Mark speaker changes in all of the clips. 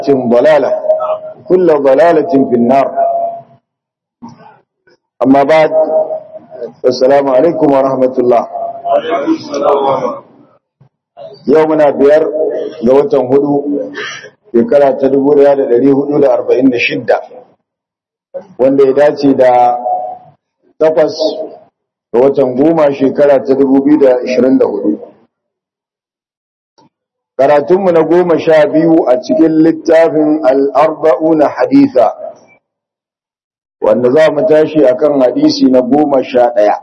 Speaker 1: ضلالة كل ضلالة في النار أما بعد السلام عليكم ورحمة الله يومنا بير جوة هدو shekara ta dubu ɗaya da ɗari hudu da arba'in da shidda wanda ya dace da takwas ga watan goma shekara ta dubu biyu da ashirin da hudu karatunmu na goma sha biyu a cikin littafin al'arba'u na haditha wanda za mu tashi akan hadisi na goma sha ɗaya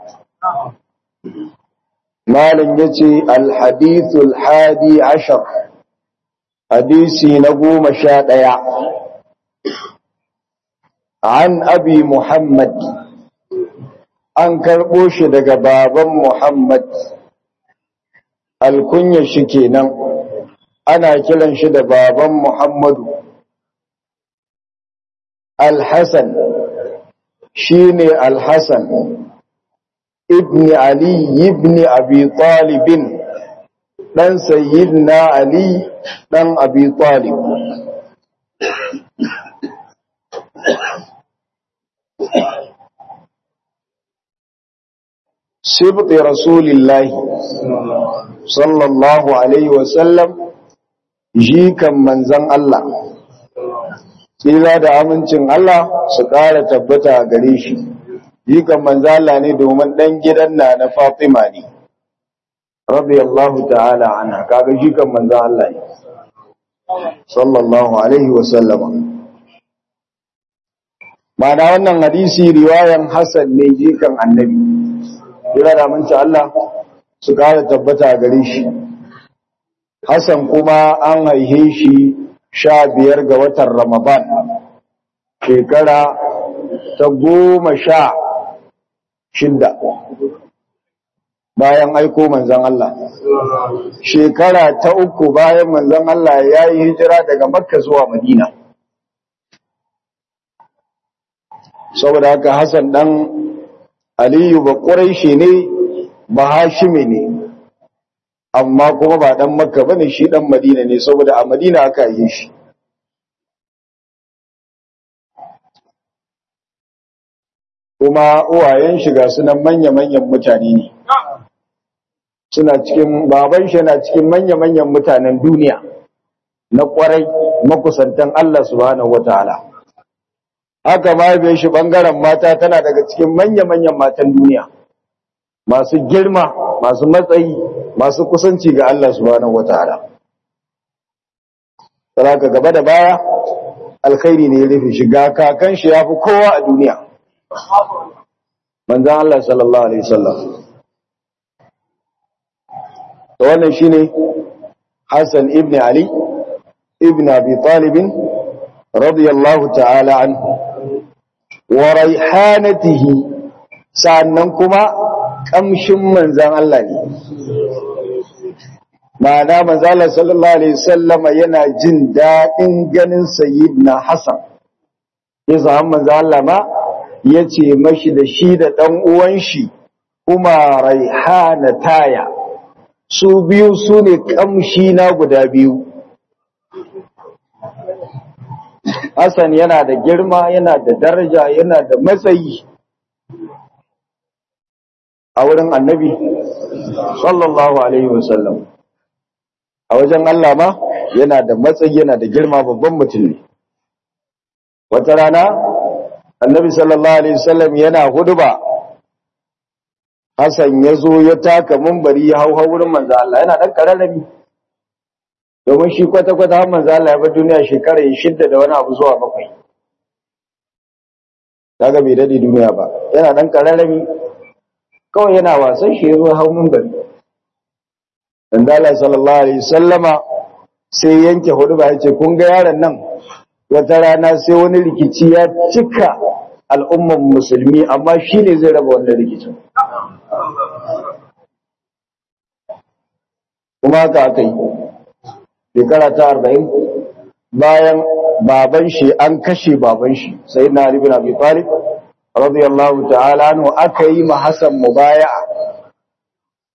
Speaker 1: malin ya ce alhadithul hadi ashar hadisi na goma sha ɗaya an abi muhammad an karɓo shi daga baban muhammad alkunya shi kenan ana kiran shi da baban muhammadu alhassan shi ne alhassan ibni ali ibni abi talibin ɗan sayyidina ali ɗan abi talib sibti rasulillahi sallallahu alaihi wasallam jikan manzan Allah tsira da amincin Allah su ƙara tabbata gare shi jikan manzan Allah ne domin ɗan gidan na na Fatima ne radiyallahu ta'ala anha kaga jikan manzan Allah ne sallallahu alaihi wasallama mana wannan hadisi riwayan Hassan ne jikan annabi tsira da amincin Allah su ƙara tabbata gare shi Hassan kuma an haihe shi sha biyar ga watan Ramadan, shekara ta goma sha shidda bayan aiko manzan Allah. Shekara ta uku bayan manzan Allah ya yi hijira daga Makka zuwa Madina. Saboda haka Hassan ɗan Aliyu ba ƙurai ne ba hashime ne. amma kuma ba dan makka bane shi dan madina ne saboda a madina aka yi shi kuma uwayen shiga sunan manya-manyan mutane ne suna cikin baban shi na cikin manya-manyan mutanen duniya na kwarai makusantan Allah subhanahu wataala haka ma bai shi bangaren mata tana daga cikin manya-manyan matan duniya masu girma masu matsayi masu kusanci ga Allah subhanahu wataala saraka gaba da baya alkhairi ne ya rufe shi ga kakan shi yafi kowa a duniya manzon Allah sallallahu alaihi wasallam to wannan shine Hassan ibn Ali ibn Abi Talib radiyallahu ta'ala anhu wa raihanatihi sannan kuma kamshin manzan Allah ne. Ma'ana manzala sallallahu Alaihi sallama yana jin daɗin ganin na Hassan. Ya zama manzan Allah ma ya ce mashi da shi da ɗan uwan shi kuma raihana taya. Su biyu su ne kamshi na guda biyu. Hassan yana da girma, yana da daraja, yana da matsayi. a wurin annabi sallallahu alaihi wasallam a wajen Allah ma yana da matsayi yana da girma babban mutum ne wata rana annabi sallallahu alaihi wasallam yana huduba Hassan ya zo ya taka mumbari ya hau wurin manzo Allah yana dan kararrabi domin shi kwata-kwata har manzo Allah ya bar duniya shekara shidda da wani abu zuwa bakwai kaga bai dade duniya ba yana dan kararrabi kawai yana wasan shi zo hau mumbari dan Allah sallallahu alaihi wasallama sai yanke hudu ba yace kun ga yaron nan wata rana sai wani rikici ya cika al'umman musulmi amma shi ne zai raba wannan rikicin kuma haka aka yi shekara ta arba'in bayan baban shi an kashe baban shi sai na Ali bin Abi Talib radiyallahu ta'ala anhu aka yi ma Hassan mubaya'a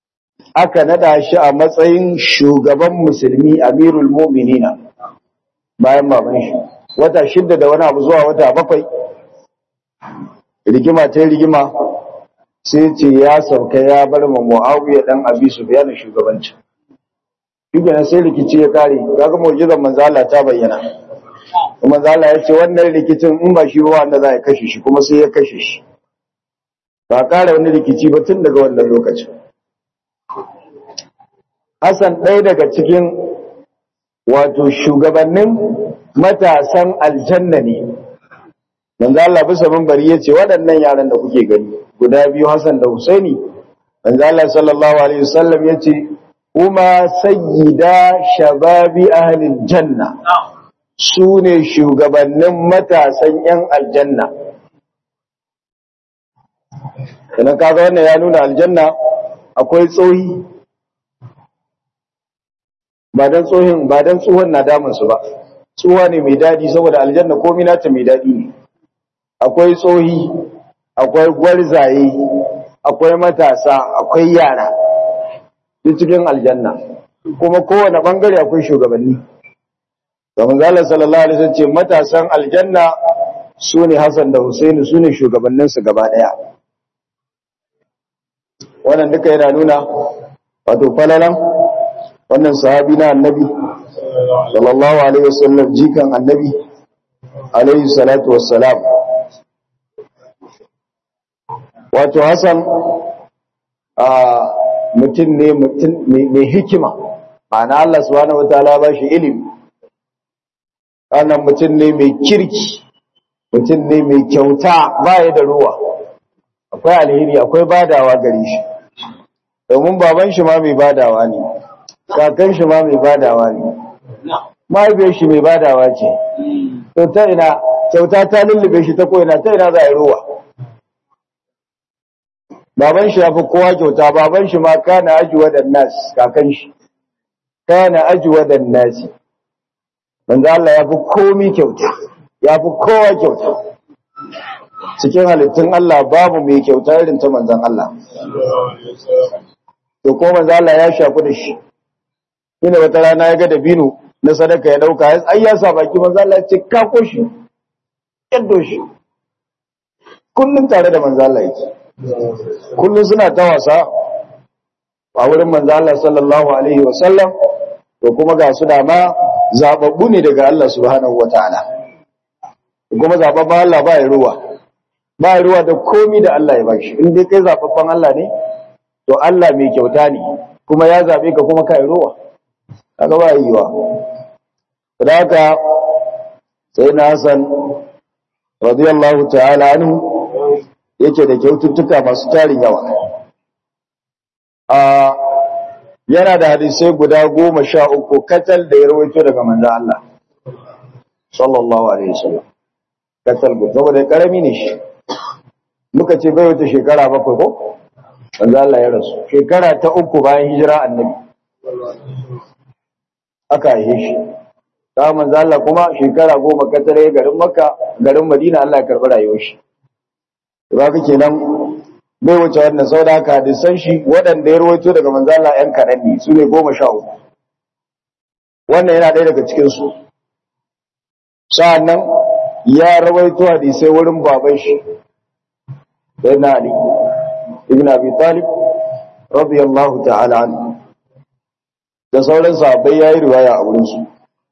Speaker 1: aka nada shi a matsayin shugaban musulmi amirul mu'minina bayan baban shi wata shidda da wani abu zuwa wata bakwai rigima ta rigima sai ce ya sauka ya bar ma muawiya dan abi sufyan shugabanci shugaba sai rikici ya kare kaga mu'jizar manzo Allah ta bayyana kuma manzo Allah ya ce wannan rikicin in ba shi ba wanda za ya kashe shi kuma sai ya kashe shi ba kare wani rikici ba tun daga wannan lokacin Hassan ɗaya daga cikin wato shugabannin matasan aljanna ne manzo Allah bisa minbari yace waɗannan yaran da kuke gani guda biyu Hassan da Husaini manzo Allah sallallahu alaihi wasallam yace kuma sayyida shababi ahli aljanna sune shugabannin matasan yan aljanna kana kaga wannan ya nuna aljanna akwai tsohi ba dan tsohin ba dan tsohon na damun su ba tsuwa ne mai dadi saboda aljanna komai nata mai dadi ne akwai tsohi akwai gwarzaye akwai matasa akwai yara duk cikin aljanna kuma kowane bangare akwai shugabanni ga manzala sallallahu alaihi wasallam ce matasan aljanna sune Hassan da Husaini sune shugabannin su gaba daya wannan duka yana nuna wato falalan wannan sahabi na annabi sallallahu alaihi wasallam jikan annabi alaihi salatu wassalam wato Hassan a mutum ne mutum mai hikima ma'ana Allah subhanahu wataala ba shi ilimi wannan mutum ne mai kirki mutum ne mai kyauta baya da ruwa akwai alheri akwai badawa gare shi domin baban shi ma mai badawa ne kakan shi ma mai badawa ne mahaifiyar shi mai badawa ce to ta ina kyauta ta lullube shi ta ko'ina ta ina za a yi ruwa baban shi ya fi kowa kyauta baban shi ma kana ajiwa da nas kakan shi kana ajiwa da nasi manzo Allah ya fi komi kyauta ya fi kowa kyauta cikin halittun Allah babu mai kyauta irin ta manzon Allah to ko manzo Allah ya shaku da shi ina wata rana ya ga dabino na sadaka ya dauka ai ya sa baki manzo Allah ya ce ka koshi yaddo shi kullun tare da manzo Allah yake kullun suna ta wasa a wurin manzo Allah sallallahu alaihi wasallam to kuma ga su da ma zababbu ne daga Allah subhanahu wataala kuma zababban Allah ba ya ruwa ba ya ruwa da komi da Allah ya bashi in dai kai zababban Allah ne to Allah mai kyauta ne kuma ya zabe ka kuma kai ruwa kaga ba yiwa da haka sai na Hassan radiyallahu ta'ala anhu yake da kyaututtuka masu tarin yawa a yana da hadisai guda goma sha uku katal da ya rawaito daga manzo Allah sallallahu alaihi wasallam katal guda saboda karami ne shi muka ce bai wata shekara bakwai ko manzo Allah ya rasu shekara ta uku bayan hijira annabi aka yi shi ta manzo Allah kuma shekara goma katare garin Makka garin Madina Allah ya karbi rayuwar shi ba kake nan bai wuce wannan sau da haka hadisan shi waɗanda ya rawaito daga manzo Allah ƴan kaɗan ne su ne goma sha uku wannan yana ɗaya daga cikinsu sa'annan ya rawaito hadisai wurin baban shi sayyidina Ali ibn Abi Talib radiyallahu ta'ala anhu da sauran sahabbai yayi riwaya a wurin su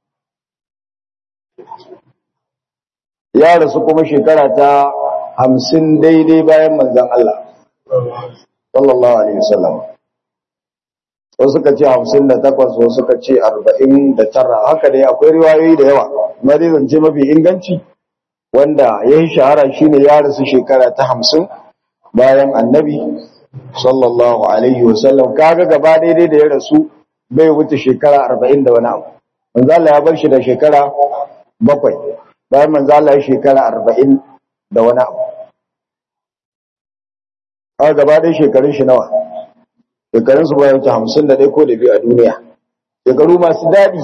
Speaker 1: ya rasu kuma shekara ta hamsin daidai bayan manzon Allah sallallahu alaihi wasallam wasu suka ce hamsin da takwas wasu suka ce arba'in da tara haka dai akwai riwayoyi da yawa amma dai zance mafi inganci wanda ya yi shahara shine ya rasu shekara ta hamsin bayan annabi sallallahu alaihi wasallam kaga gaba daidai da ya rasu bai wuce shekara arba'in da wani abu manzo Allah ya bar shi da shekara bakwai bayan manzo Allah ya shekara arba'in da wani abu a gaba ɗaya shekarun shi nawa shekarun su bayan ta hamsin da ɗaya ko da biyu a duniya shekaru masu daɗi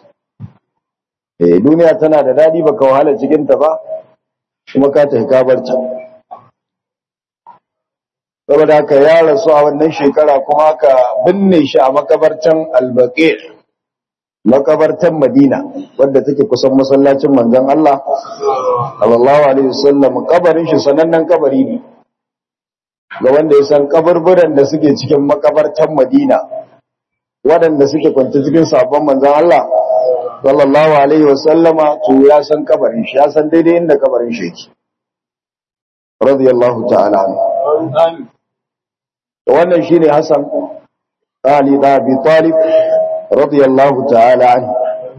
Speaker 1: eh duniya tana da daɗi baka wahala cikinta ba kuma ka tafi kabarta saboda haka ya rasu a wannan shekara kuma ka binne shi a makabartan albaƙi makabartan Madina wadda take kusan masallacin manzon Allah sallallahu alaihi wasallam kabarin shi sanannen kabari ne ga wanda ya san kaburburan da suke cikin makabartan Madina waɗanda suke kwanta cikin sabon manzon Allah sallallahu alaihi wasallama to ya san kabarin shi ya san daidai inda kabarin shi yake radiyallahu ta'ala anhu wannan shine Hassan Ali da Abi Talib radiyallahu ta'ala anhu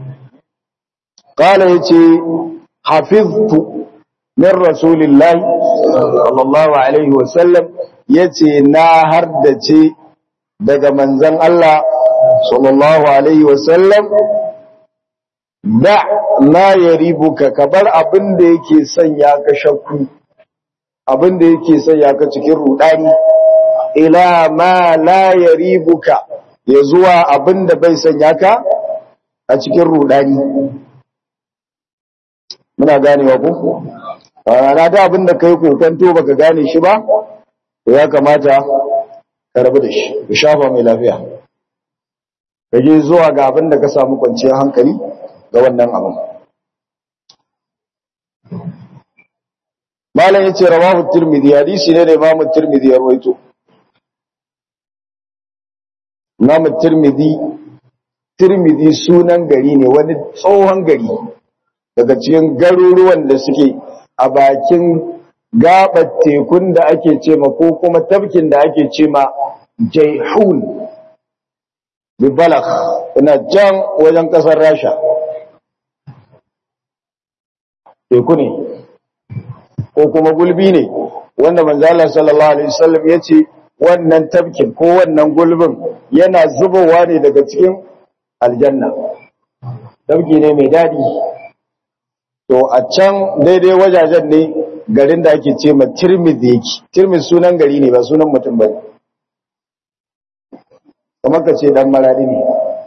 Speaker 1: qala yace hafiztu min rasulillahi sallallahu alaihi wasallam yace na hardace daga manzon Allah sallallahu alaihi wasallam da ma yaribuka kabar abin da yake sanya ka shakku abin da yake sanya ka cikin rudani ila ma la yaribuka ya zuwa abin da bai sanya ka a cikin rudani muna ganewa ku rana da abin da kai kokanto baka gane shi ba to ya kamata ka rabu da shi ka shafa mai lafiya ka je zuwa ga abin da ka samu kwanciyar hankali ga wannan abin malam yace rawahu tirmidhi hadisi ne da imamu tirmidhi ya rawaito imamu tirmidhi tirmidhi sunan gari ne wani tsohon gari daga cikin garuruwan da suke a bakin gabar tekun da ake ce ma ko kuma tafkin da ake ce ma jaihun bi balagh ina can wajen kasar rasha teku ne ko kuma gulbi ne wanda manzala sallallahu alaihi wasallam ya ce wannan tafkin ko wannan gulbin yana zubowa ne daga cikin aljanna tafki ne mai dadi to a can daidai wajajen ne garin da ake ce ma tirmidh yake tirmidh sunan gari ne ba sunan mutum ba ne kamar ka ce dan maradi ne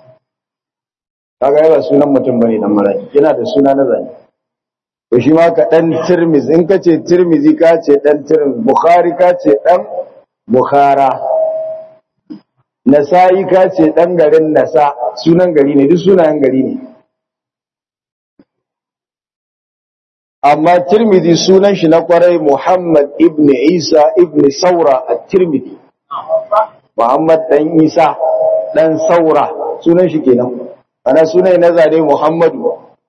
Speaker 1: kaga ba sunan mutum bane dan maradi yana da suna na zane to shi ma ka dan tirmiz in ka ce tirmizi ka ce dan tirmiz bukhari ka ce dan bukhara nasa'i ka ce dan garin nasa sunan gari ne duk sunayen gari ne amma tirmizi sunan shi na kwarai muhammad ibn isa ibn saura at-tirmidhi muhammad dan isa dan saura sunan shi kenan ana sunan na zane muhammadu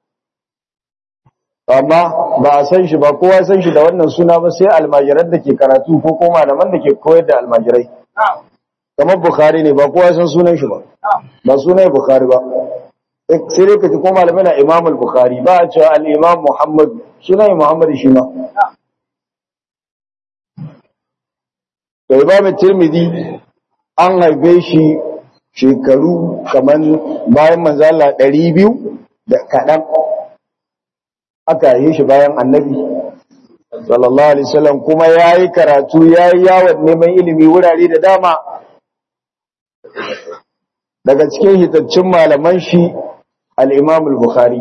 Speaker 1: amma ba a san shi ba kowa san shi da wannan suna ba sai almajiran da ke karatu ko ko malaman da ke koyar da almajirai kamar bukhari ne ba kowa san sunan shi ba ba sunan bukhari ba sai dai ka ji ko malamai na imam al-bukhari ba a cewa al-imam muhammad sunan muhammad shi ma da imam tirmidhi an haife shi shekaru kamar bayan manzo Allah 200 da kadan aka yi shi bayan annabi sallallahu alaihi wasallam kuma yayi karatu yayi yawon neman ilimi wurare da dama daga cikin hitaccin malaman shi al-Imam al-Bukhari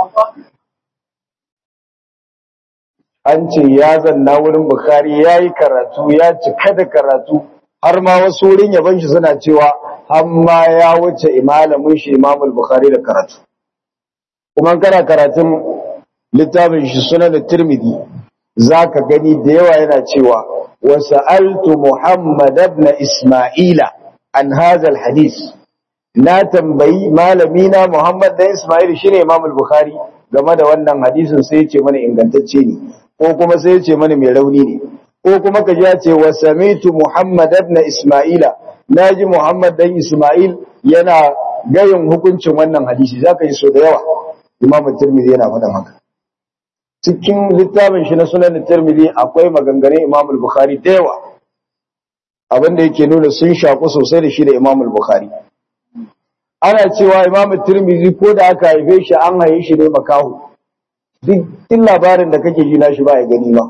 Speaker 1: an ce ya zanna wurin Bukhari yayi karatu ya cika da karatu har ma wasu wurin yaban shi suna cewa har ma ya wuce malamin shi Imam al-Bukhari da karatu kuma kana karatun littafin shi sunan tirmidhi zaka gani da yawa yana cewa wa sa'altu muhammad ibn isma'ila an hadha alhadith na tambayi malami na muhammad da isma'il shine imam al-bukhari game da wannan hadisin sai ya ce mana ingantacce ne ko kuma sai ya ce mana mai rauni ne ko kuma ka ji ya ce wa samitu muhammad ibn isma'ila naji muhammad dan isma'il yana gayin hukuncin wannan hadisi zaka yi so da yawa imam tirmidhi yana faɗan haka cikin littafin shi na sunan tirmidhi akwai maganganun imam al-bukhari da yawa abinda yake nuna sun shaku sosai da shi da imam al-bukhari ana cewa imam tirmidhi ko da aka haife shi an haye shi ne makahu duk labarin da kake ji na shi ba ya gani ba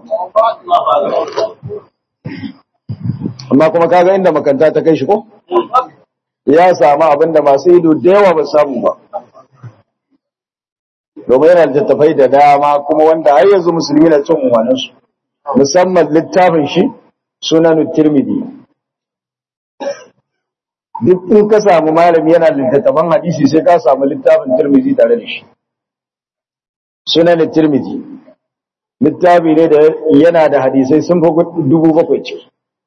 Speaker 1: amma kuma kaga inda makanta ta kai shi ko ya samu abinda masu ido da yawa ba samu ba domin yana littattafai da dama kuma wanda har yanzu musulmi na cin umarninsu musamman littafin shi sunan tirmidhi duk in ka samu malami yana littattafan hadisi sai ka samu littafin tirmizi tare da shi sunan tirmizi littafi ne da yana da hadisai sun fi dubu bakwai ciki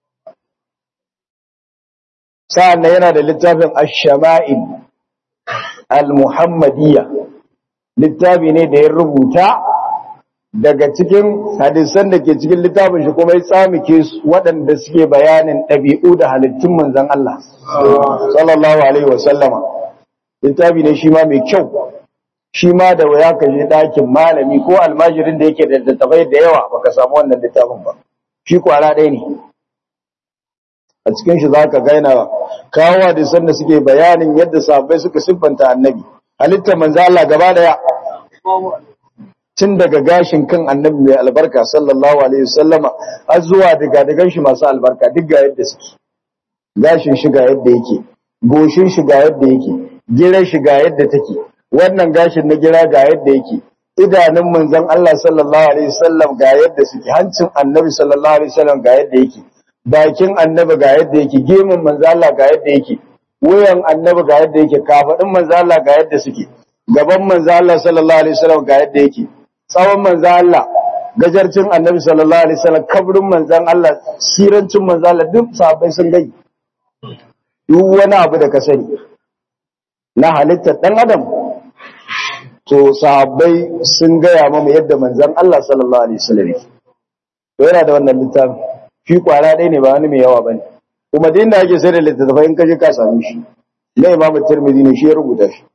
Speaker 1: sa'an nan yana da littafin ash-shama'il al-muhammadiyya littafi ne da ya rubuta daga cikin hadisan da ke cikin littafin shi kuma ya tsamike waɗanda suke bayanin ɗabi'u da halittun manzan Allah sallallahu alaihi wasallama littafi ne shi ma mai kyau shi ma da waya ka je ɗakin malami ko almajirin da yake da littafai da yawa baka samu wannan littafin ba shi kwara ɗaya ne a cikin shi zaka gaina kawo hadisan da suke bayanin yadda sahabbai suka siffanta annabi halittar manzo Allah gaba daya tun daga gashin kan annabi mai albarka sallallahu alaihi wasallama har zuwa daga dagan shi masu albarka duk ga yadda suke gashin shi ga yadda yake goshin shi ga yadda yake girar shi ga yadda take wannan gashin na gira ga yadda yake idanun manzon Allah sallallahu alaihi wasallam ga yadda suke hancin annabi sallallahu alaihi wasallam ga yadda yake bakin annabi ga yadda yake gemun manzon Allah ga yadda yake wuyan annabi ga yadda yake kafadin manzon Allah ga yadda suke gaban manzon Allah sallallahu alaihi wasallam ga yadda yake tsawon manzon Allah gajarcin annabi sallallahu alaihi wasallam kabrin manzon Allah sirancin manzon Allah duk sahabbai sun gai duk wani abu da ka sani na halittar dan adam to sahabbai sun gaya mamu yadda manzon Allah sallallahu alaihi wasallam to yana da wannan littafin shi kwara ɗaya ne ba wani mai yawa bane kuma din da ake sai da littattafai in ka je ka same shi na Imam Tirmidhi ne shi ya rubuta shi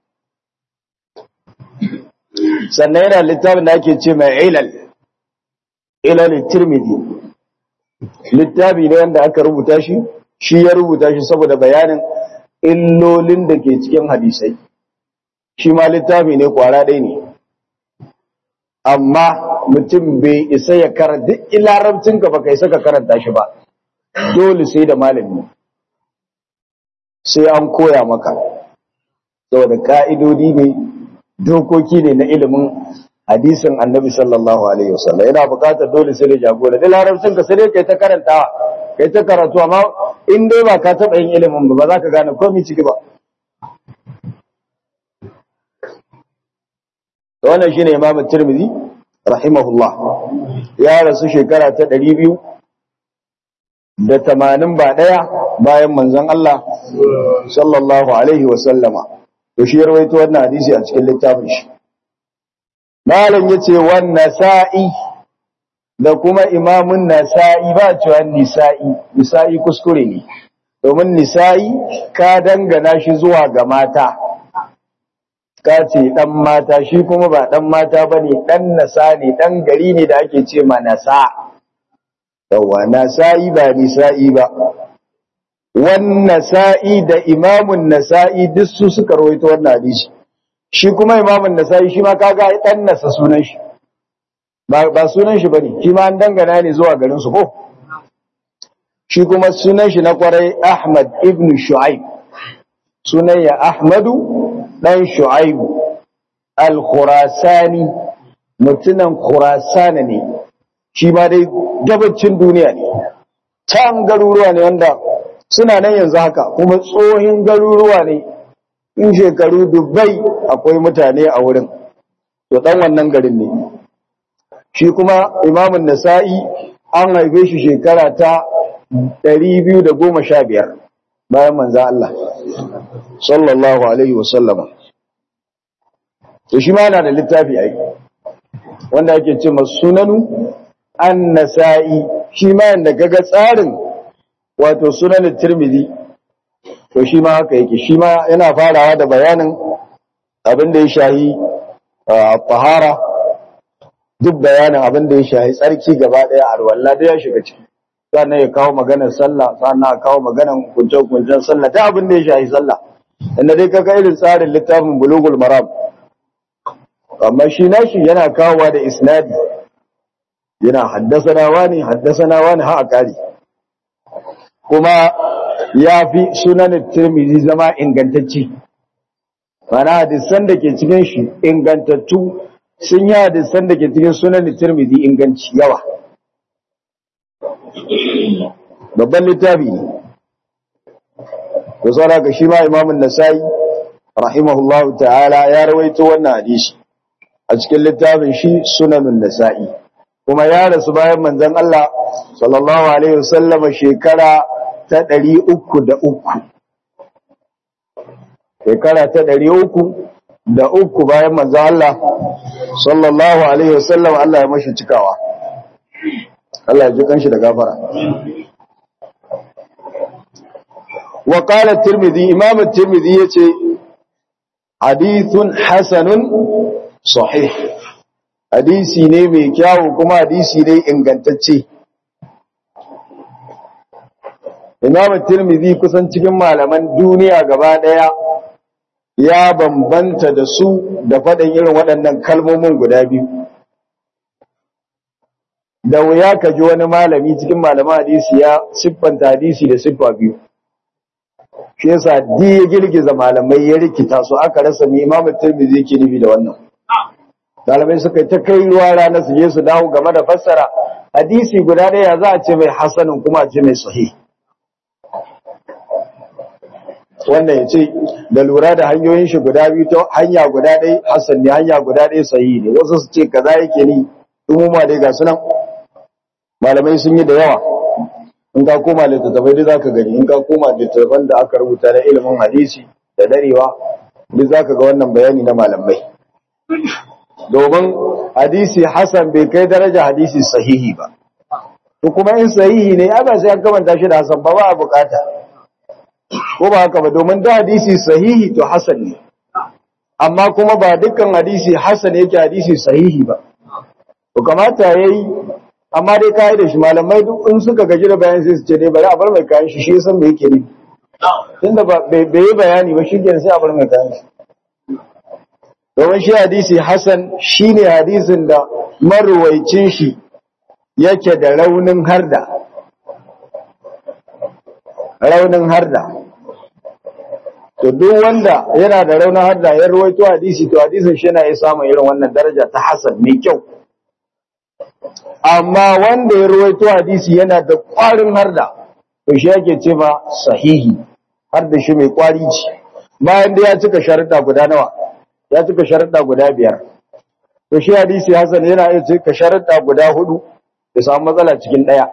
Speaker 1: sannan yana littafin da ake ce mai ilal ilal Tirmidhi littafi ne wanda aka rubuta shi shi ya rubuta shi saboda bayanin illolin da ke cikin hadisai shi ma littafi ne kwara ɗaya ne amma mutum bai isa ya karanta ilarabcin ka baka isa ka karanta shi ba dole sai da malami sai an koya maka saboda ka'idodi ne dokoki ne na ilimin hadisin annabi sallallahu alaihi wasallam yana buƙatar dole sai da jagora da larabcin ka sai dai kai ta karantawa kai ta karatu amma in dai ba ka taɓa yin ilimin ba ba za ka gane komai ciki ba wannan shine Imam Tirmidhi rahimahullah ya rasu shekara ta 200 da 80 ba daya bayan manzon Allah sallallahu alaihi wa sallama to shi rawaito wannan hadisi a cikin littafin shi malam yace wan nasa'i da kuma imamun nasa'i ba cewa nisa'i nisa'i kuskure ne domin nisa'i ka dangana shi zuwa ga mata ka ce ɗan mata shi kuma ba ɗan mata ba ne ɗan nasa ne ɗan gari ne da ake ce ma nasa yawa nasa'i ba nisa'i ba wan nasa'i da imamun nasa'i duk su suka rawaito wannan hadisi shi kuma imamun nasa'i shi ma kaga ɗan nasa sunan shi ba sunan shi bane shi ma an dangana ne zuwa garin su ko shi kuma sunan shi na kwarai Ahmad ibn Shu'aib sunan ya Ahmadu ɗan shu'aibu al-khurasani mutunan khurasana ne shi ma dai gabacin duniya ne can garuruwa ne wanda suna nan yanzu haka kuma tsohin garuruwa ne in shekaru dubbai akwai mutane a wurin to ɗan wannan garin ne shi kuma imamun nasa'i an haife shi shekara ta 215 bayan manza Allah sallallahu alaihi wasallama to shi ma yana da littafi ai wanda ake ce sunanu an-nasa'i shi ma yanda kaga tsarin wato sunan tirmidhi to shi ma haka yake shi ma yana farawa da bayanin abin da ya shahi tahara duk bayanin abin da ya shahi tsarki gaba daya alwala da ya shiga ciki sannan ya kawo maganar sallah sannan ya kawo maganar kunce-kuncen sallah ta abin da ya shahi sallah inda dai kaga irin tsarin littafin bulugul maram amma shi nashi yana kawowa da isnadi yana haddasana wani haddasana wani ha a kari kuma ya fi sunan tirmizi zama ingantacci mana hadisan da ke cikin shi ingantattu sun yi hadisan da ke cikin sunan tirmizi inganci yawa babban littafi ne to saboda shi ma imamun nasai rahimahullahu ta'ala ya rawaito wannan hadisi a cikin littafin shi sunanun nasa'i kuma ya rasu bayan manzon Allah sallallahu alaihi wasallama shekara ta ɗari uku da uku shekara ta ɗari uku da uku bayan manzon Allah sallallahu alaihi wasallam Allah ya mashi cikawa Allah ya ji kanshi da gafara wa qala at-tirmidhi imam at-tirmidhi yace hadithun hasanun sahih hadisi ne mai kyawu kuma hadisi ne ingantacce imam at-tirmidhi kusan cikin malaman duniya gaba daya ya bambanta da su da faɗin irin waɗannan kalmomin guda biyu da wuya ka ji wani malami cikin malaman hadisi ya siffanta hadisi da siffa biyu shi yasa di ya girgiza malamai ya rikita su aka rasa mai imam tirmidhi yake nufi da wannan malamai suka yi ta kai ruwa rana su je su dawo game da fassara hadisi guda ɗaya za a ce mai hasanin kuma a ce mai sahih wannan ya ce da lura da hanyoyin shi guda biyu ta hanya guda ɗaya hasan ne hanya guda ɗaya sahihi ne wasu su ce kaza yake ni umuma dai ga sunan malamai sun yi da yawa in ka koma littattafai duk zaka gani in ka koma littattafan da aka rubuta na ilimin hadisi da darewa duk zaka ga wannan bayani na malamai domin hadisi hasan bai kai daraja hadisi sahihi ba to kuma in sahihi ne ya ba sai an kamanta shi da hasan ba ba a bukata ko ba haka ba domin da hadisi sahihi to hasan ne amma kuma ba dukkan hadisi hasan yake hadisi sahihi ba to kamata yayi amma dai kai da shi malamai duk in suka gaji da bayan sai su ce dai bari a bar mai kayan shi shi san me yake ne tunda ba bai yi bayani ba shikenan sai a bar mai kayan shi domin shi hadisi hasan shine hadisin da marwaicin shi yake da raunin harda raunin harda to duk wanda yana da raunin harda ya ruwaito hadisi to hadisin shi yana iya samun irin wannan daraja ta hasan mai kyau amma wanda ya ruwaito hadisi yana da ƙwarin harda to shi yake ce ma sahihi har da shi mai ƙwari ce bayan da ya cika sharuɗa guda nawa ya cika sharuɗa guda biyar to shi hadisi hasan yana iya cika sharuɗa guda hudu ya samu matsala cikin ɗaya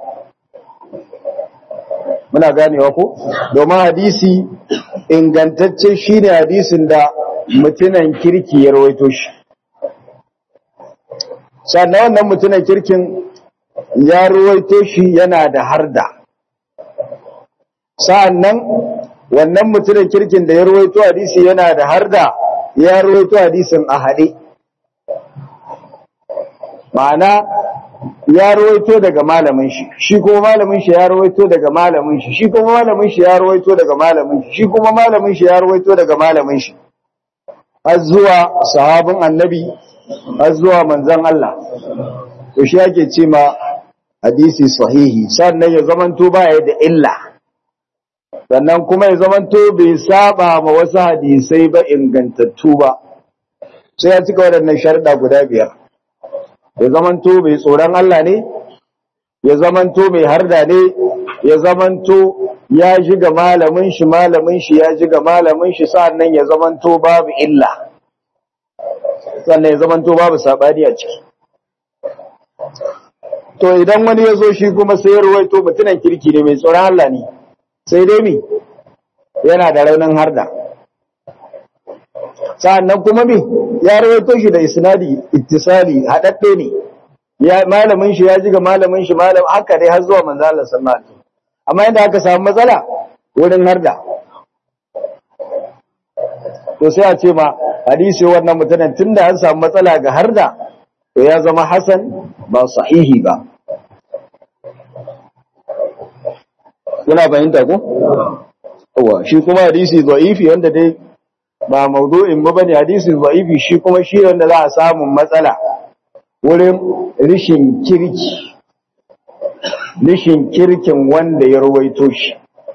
Speaker 1: muna ganewa ko domin hadisi ingantacce shine hadisin da mutunan kirki ya rawaito shi sannan wannan mutunan kirkin ya rawaito shi yana da harda sa'annan wannan mutunan kirkin da ya rawaito hadisi yana da harda ya rawaito hadisin a haɗe ma'ana ya rawaito daga malamin shi shi kuma malamin shi ya rawaito daga malamin shi shi kuma malamin shi ya rawaito daga malamin shi shi kuma malamin shi ya rawaito daga malamin shi har zuwa sahabin annabi har zuwa manzon Allah to shi yake ce ma hadisi sahihi sannan ya zamanto baya da illa sannan kuma ya zamanto bai saba ma wasu hadisai ba ingantattu ba sai ya cika waɗannan sharuɗa guda biyar ya zamanto mai tsoron Allah ne ya zamanto mai harda ne ya zamanto ya ji ga malamin shi malamin shi ya ji ga malamin shi sannan ya zamanto babu illa sannan ya zamanto babu sabani a ciki to idan wani ya zo shi kuma sai ya ruwaito mutunan kirki ne mai tsoron Allah ne sai dai mi yana da raunin harda sa'annan kuma mi ya rawaito shi da isnadi ittisali hadadde ne ya malamin shi ya ji ga malamin shi malam haka dai har zuwa manzo Allah sallallahu alaihi wasallam amma inda aka samu matsala wurin harda to sai a ce ma hadisi wannan mutanen tunda an samu matsala ga harda to ya zama hasan ba sahihi ba kuna fahimta ko yawa shi kuma hadisi dha'ifi wanda dai ba maudu'in ba bane hadisi dha'ifi shi kuma shi wanda za a samu matsala wurin rishin kirki rishin kirkin wanda ya ruwaito shi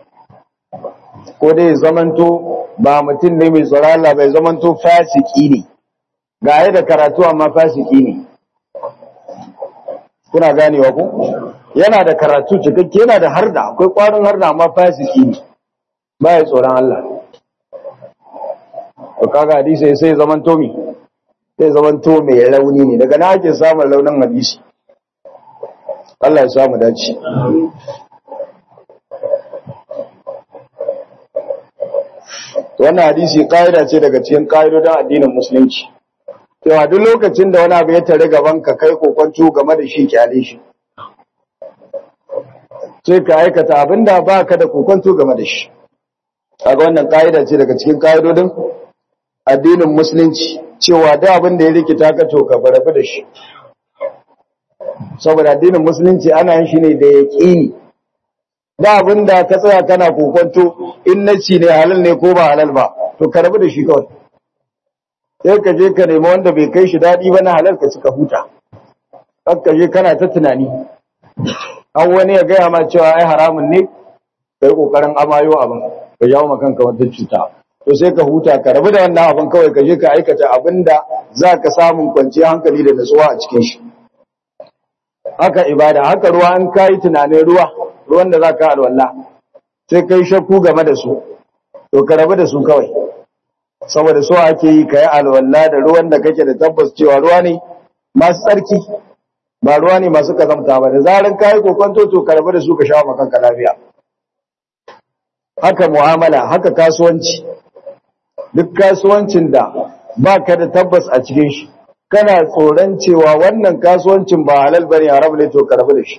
Speaker 1: ko dai zamanto ba mutum ne mai tsoron Allah bai zamanto fasiki ne ga da karatu amma fasiki ne kuna ganewa ko yana da karatu cikakke yana da harda akwai kwarin harda amma fasiki ne ba ya tsoron Allah to kaga hadisi sai zaman to mi sai zaman to mai rauni ne daga na ake samun launin hadisi Allah ya samu dace wannan hadisi ƙa'ida ce daga cikin ƙa'idodin addinin musulunci cewa duk lokacin da wani abu ya tare gaban ka kai kokonto game da shi kyale shi sai ka aikata abinda ba ka da kokonto game da shi kaga wannan ƙa'ida ce daga cikin ƙa'idodin addinin musulunci cewa da abin da ya rikita ka to ka farafi da shi saboda addinin musulunci ana yin shi ne da yaƙini da abin da ka tsaya kana kokonto in na ci ne halal ne ko ba halal ba to ka rabu da shi kawai sai ka je ka nemi wanda bai kai shi daɗi ba na halal ka cika huta kan ka je kana ta tunani an wani ya gaya ma cewa ai haramun ne ka yi ƙoƙarin amayo abin ka jawo ma kanka wata cuta to sai ka huta ka rabu da wannan abin kawai ka je ka aikata abin da za ka samun kwanciyar hankali da natsuwa a cikin shi haka ibada haka ruwa an kayi tunanin ruwa ruwan da za ka alwala sai kai shakku game da su to ka rabu da su kawai saboda so ake yi ka yi alwala da ruwan da kake da tabbas cewa ruwa ne masu tsarki ba ruwa ne masu kazamta ba da zarin kayi kokonto to ka rabu da su ka sha makanka lafiya haka mu'amala haka kasuwanci duk kasuwancin da ba ka da tabbas a cikin shi kana tsoron cewa wannan kasuwancin ba halal bane haram ne to ka rabu da shi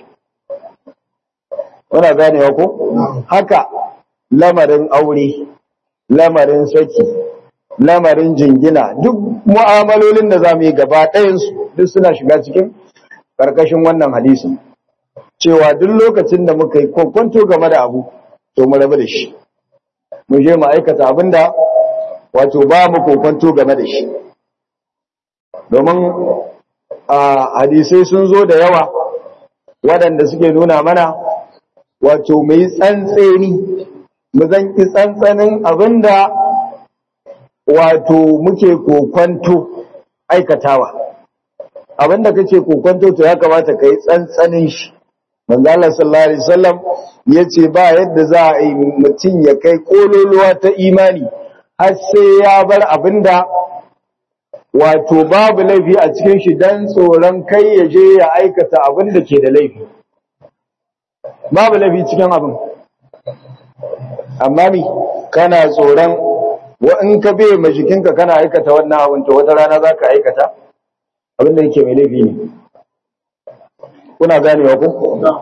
Speaker 1: Kuna ganewa ko? Haka lamarin aure, lamarin saki, lamarin jingina, duk mu'amalolin da za mu yi gaba ɗayansu duk suna shiga cikin ƙarƙashin wannan hadisin. Cewa duk lokacin da muka yi kwakwanto game da abu, to mu rabu da shi. Mu je mu aikata abin da wato ba mu kwakwanto game da shi. Domin a hadisai sun zo da yawa waɗanda suke nuna mana wato mai tsantseni mu zanki tsantsanin abinda wato muke kokwanto aikatawa abinda kake kokwanto to ya kamata kai tsantsanin shi manzo Allah sallallahu alaihi wasallam yace ba yadda za a yi mutum ya kai kololuwa ta imani har sai ya bar abinda wato babu laifi a cikin shi dan tsoron kai ya je ya aikata abinda ke da laifi babu laifi cikin abin amma mi kana tsoron wa in ka bai ma jikinka kana aikata wannan abin to wata rana za ka aikata abin da yake mai laifi ne kuna ganewa ku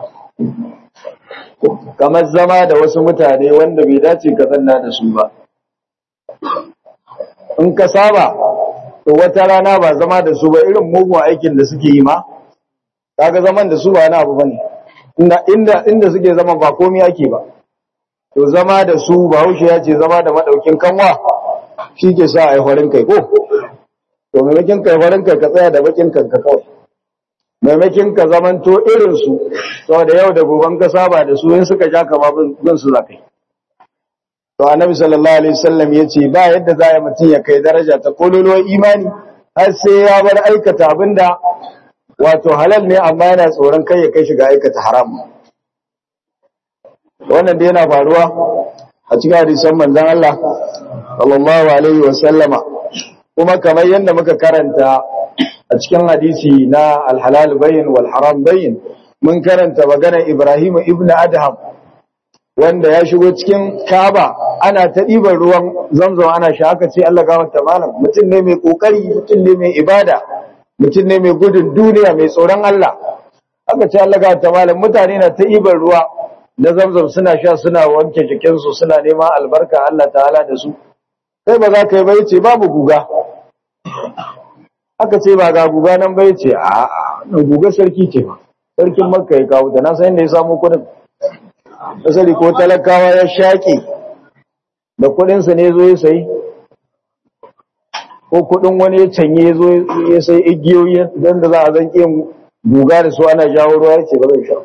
Speaker 1: kamar zama da wasu mutane wanda bai dace ka zanna da su ba in ka saba to wata rana ba zama da su ba irin mugun aikin da suke yi ma kaga zaman da su ba na abu bane inda inda suke zama ba komai ake ba to zama da su bahaushe ya ce zama da madaukin kanwa shi ke sa a yi farin kai ko to maimakin kai farin kai ka tsaya da bakin kanka kawai maimakin ka zamanto irin su saboda yau da goban ka saba da su in suka ja ka bin su zakai to annabi sallallahu alaihi wasallam yace ba yadda za ya mutun ya kai daraja ta kololuwar imani har sai ya bar aikata abinda wato halal ne amma yana tsoron kai ya kai shiga aikata haram wannan dai yana faruwa a cikin hadisan manzon Allah sallallahu alaihi wa sallama kuma kamar yadda muka karanta a cikin hadisi na al-halal bayin wal haram bayin mun karanta magana Ibrahim ibn Adham wanda ya shigo cikin Kaaba ana ta ɗiban ruwan zamzam ana sha aka ce Allah gafarta malam mutum ne mai kokari mutum ne mai ibada mutum ne mai gudun duniya mai tsoron Allah aka ce Allah gafarta malam mutane na ta ɗiban ruwa na zamzam suna sha suna wanke jikinsu suna neman albarka Allah ta'ala da su kai ba za ka yi bai ce babu guga aka ce ba ga guga nan bai ce a a guga sarki ce ba sarkin makka ya kawo ta na san inda ya samu kudin asali ko talakawa ya shaƙe da kudinsa ne zo ya sayi ko kudin wani ya canye ya zo ya sai igiyoyi don da za a zan yin guga da su ana jawo ruwa ya ce ba zai sha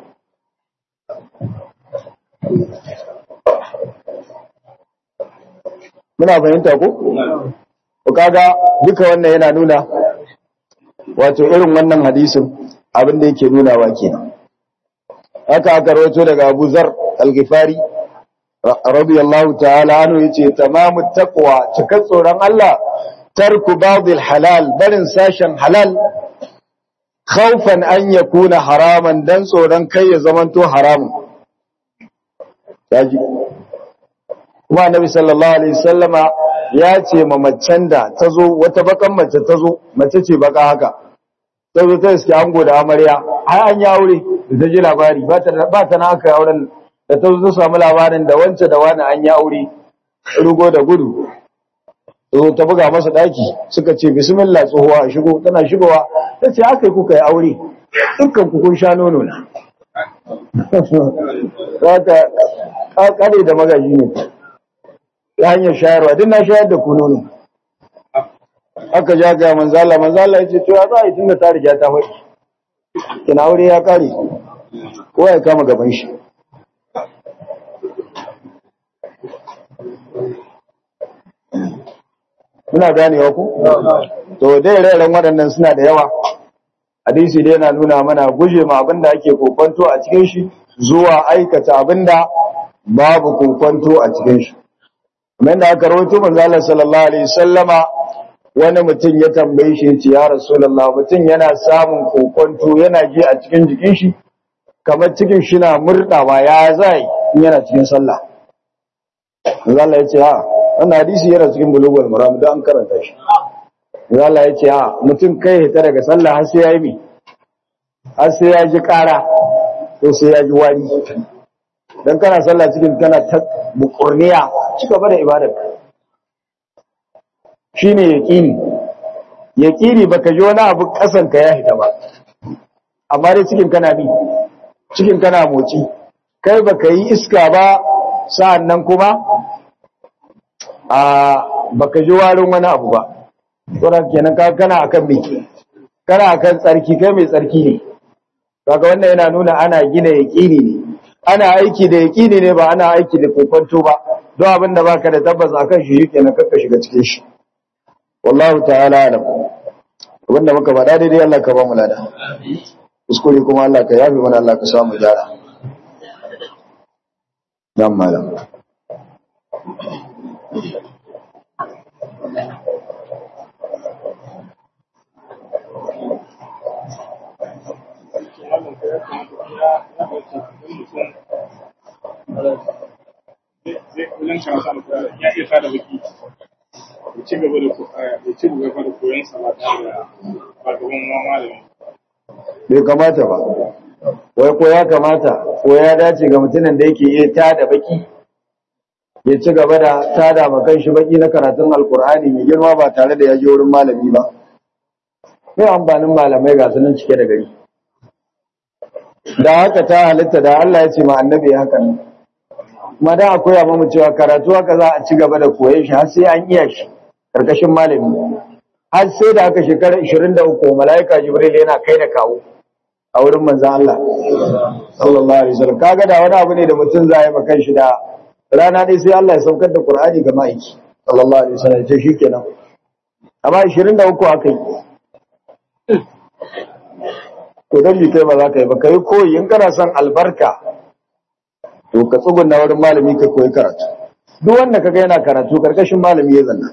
Speaker 1: muna fahimta ko? ku kaga duka wannan yana nuna wato irin wannan hadisin abin da yake nunawa kenan haka aka rawaito daga Abu Zar al-Ghifari radiyallahu ta'ala anhu yace tamamu taqwa cikar tsoron Allah tarku ba'dil halal barin sashen halal khawfan an yakuna haraman dan tsoron kai ya zamanto haramun yaji kuma annabi sallallahu alaihi wasallama ya ce ma macen da tazo wata bakan mace tazo mace ce baka haka tazo ta iske ango da amarya har an ya aure da ji labari ba ta ba ta na aka auren da ta zo samu labarin da wance da wani an ya aure rugo da gudu zo ta buga masa daki suka ce bismillah tsohuwa shigo tana shigowa ta ce aka yi kuka yi aure dukkan ku kun sha nono na zaka kare da magaji ne ta hanyar shayarwa duk na shayar da ku nono aka ja ga manzala manzala ya ce to ya za a yi tunda ta riga ta faɗi kina aure ya kare kowa ya kama gaban shi muna ganewa ku to dai rairan waɗannan suna da yawa hadisi dai yana nuna mana guje ma abinda ake kokonto a cikin shi zuwa aikata abinda babu kokonto a cikin shi kamar da aka rawaito manzo Allah sallallahu alaihi wasallama wani mutum ya tambaye shi yace ya rasulullah mutum yana samun kokonto yana ji a cikin jikin shi kamar cikin shi na murdawa ya zai yana cikin sallah manzo Allah yace ha wannan hadisi yana cikin bulugul maram da an karanta shi manzo Allah yace ha mutum kai hita daga sallah har sai yayi mi har sai ya ji kara ko sai ya ji wari dan kana sallah cikin kana ta bukurniya ci gaba da ibadar shine yaqini yaqini baka ji wani abu kasan ka ya hita ba amma dai cikin kana bi cikin kana moci kai baka yi iska ba sa'annan kuma a baka ji warin wani abu ba sauran kenan ka kana akan me kana akan tsarki kai mai tsarki ne kaga wannan yana nuna ana gina yaqini ne ana aiki da yaqini ne ba ana aiki da kokonto ba don abin da baka da tabbas akan shi kenan kakka shiga cikin shi wallahu ta'ala alam abinda muka faɗa daidai Allah ka ba mu lada kuskure kuma Allah ka yafe mana Allah ka samu gyara dan malam
Speaker 2: ya iya tada baki ya ci gaba da ya ci gaba da koyon sa ba tare da ba gaban malami
Speaker 1: bai kamata ba wai ko ya kamata ko ya dace ga mutumin da yake iya tada baki ya ci gaba da tada ma shi baki na karatun alkur'ani mai girma ba tare da ya je wurin malami ba sai amfanin malamai ga sunan cike da gari da haka ta halitta da Allah ya ce ma annabi haka ne kuma da akwai amma mu cewa karatu haka za a ci gaba da koyon shi har sai an iya shi karkashin malami har sai da aka shekara 23 malaika jibril yana kai da kawo a wurin manzon Allah sallallahu alaihi wasallam kaga da wani abu ne da mutum za ya maka shi da rana dai sai Allah ya saukar da Qur'ani ga ma'aiki sallallahu alaihi wasallam ce shikenan amma 23 aka yi to dan bi kai ba za ka yi ba kai koyi in kana son albarka to ka tsugunna wurin malami ka koyi karatu duk wanda kaga yana karatu karkashin malami ya zanna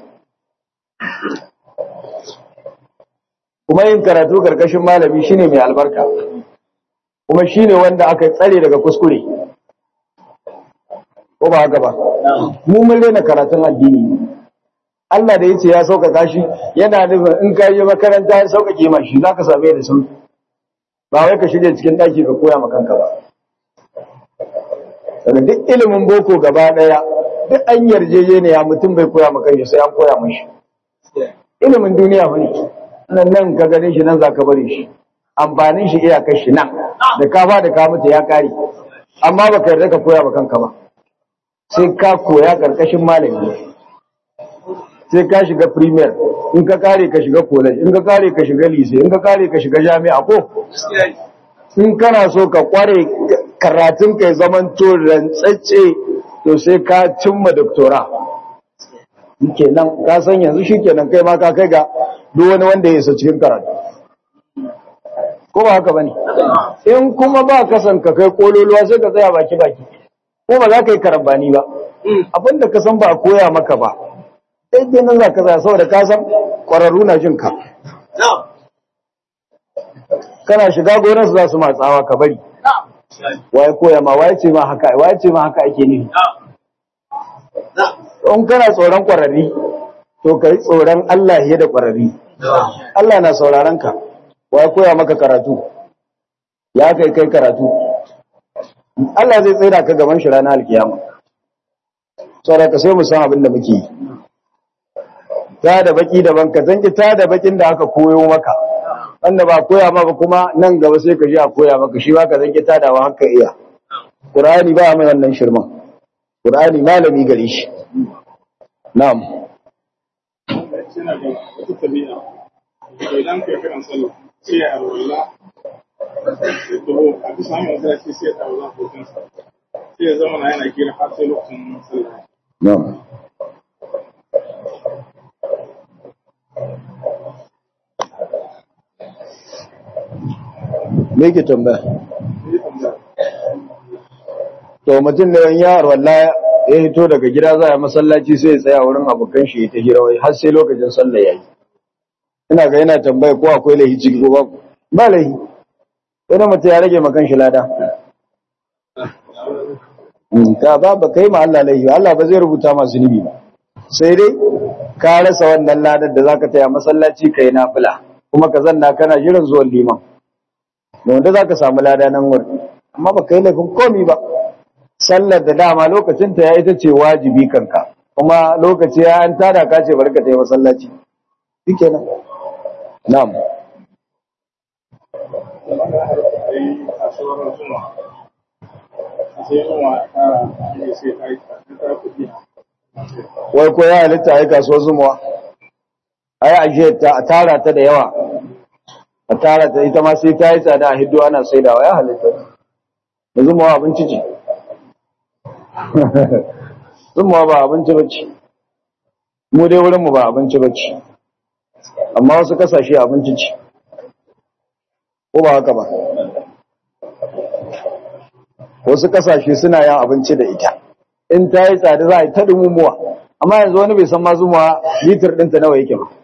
Speaker 1: kuma yin karatu karkashin malami shine mai albarka kuma shine wanda aka tsare daga kuskure ko ba haka ba mu mun rena karatun addini Allah da yace ya sauƙaƙa shi yana nufin in ka yi makaranta ya sauƙaƙe ma shi zaka same da sauƙi ba wai ka shirya cikin ɗaki ka koya ma kanka ba daga duk ilimin boko gaba ɗaya duk an yarjejeniya mutum bai koya ma kanshi sai an koya mashi ilimin duniya ba ne nan nan ka gane shi nan za ka bari shi amfanin shi iyakar shi nan da ka ba da ka mutu ya kare amma ba ka yarda ka koya ma kanka ba sai ka koya karkashin malami sai ka shiga premier in ka kare ka shiga college in ka kare ka shiga lise in ka kare ka shiga jami'a ko in kana so ka kware karatun kai zaman to rantsacce to sai ka cimma doktora kenan ka san yanzu shikenan kai ma ka kai ga duk wani wanda ya isa cikin karatu ko ba haka bane in kuma ba ka san ka kai kololuwa sai ka tsaya baki baki ko ba za ka yi karambani ba abin da ka san ba a koya maka ba daidai nan za ka za saboda ka san ƙwararru na jin ka kana shiga gonarsu za su matsawa ka bari waye koya ma waye ce ma haka waye ce ma haka ake nufi in kana tsoron ƙwararri to ka yi tsoron Allah ya da ƙwararri Allah na sauraron ka waye koya maka karatu ya kai kai karatu Allah zai tsira ka gaban shi ranar alkiyama saboda ka sai mu san abin da muke yi ta da baki daban ka zanki ta da bakin da aka koyo maka wanda ba koya maka kuma nan gaba sai ka ji a koya maka shi ba ka zanki ta da haka iya Qur'ani ba mai wannan shirman Qur'ani malami gare shi na'am
Speaker 2: suna da wata tabi'a idan kai kiran sallah sai ya arwala sai to a bisa hanyar da sai sai ya arwala hoton sa sai ya zama na yana kira har sai lokacin sallah
Speaker 1: na'am me ke tambaya
Speaker 2: sai tambaya
Speaker 1: to mutum da yan yaro wallahi ya hito daga gida za a masallaci sai ya tsaya wurin abokan shi ta hira wai har sai lokacin sallah yayi ina ga yana tambaya ko akwai lahi ciki ko babu ba lahi wani mutum ya rage makan shi lada Mm, ka ba ba kai ma Allah lahi Allah ba zai rubuta masu zunubi ba sai dai ka rasa wannan ladar da zaka taya masallaci kai nafila kuma ka zanna kana jiran zuwan liman wanda zaka samu lada nan wurin amma ba kai laifin komi ba sallar da dama lokacin ta ya ita ce wajibi kanka kuma lokaci ya an tada ka ce barka ta yi masallaci shikenan na'am
Speaker 2: sai a sauran zuma sai zuma ta yi sai ta yi ta kuɗi
Speaker 1: wai ko ya halitta ai kasuwar zumuwa ai aje ta a tara ta da yawa a tara ta ita ma sai ta yi tsada a hiddo ana saidawa ya halitta da zumuwa abinci ce zumuwa ba abinci bace mu dai wurin mu ba abinci bace amma wasu kasashe abinci ce ko ba haka ba wasu kasashe suna yin abinci da ita in ta yi tsada za a yi ta dumumuwa amma yanzu wani bai san ma zumuwa litir ɗinta nawa yake ba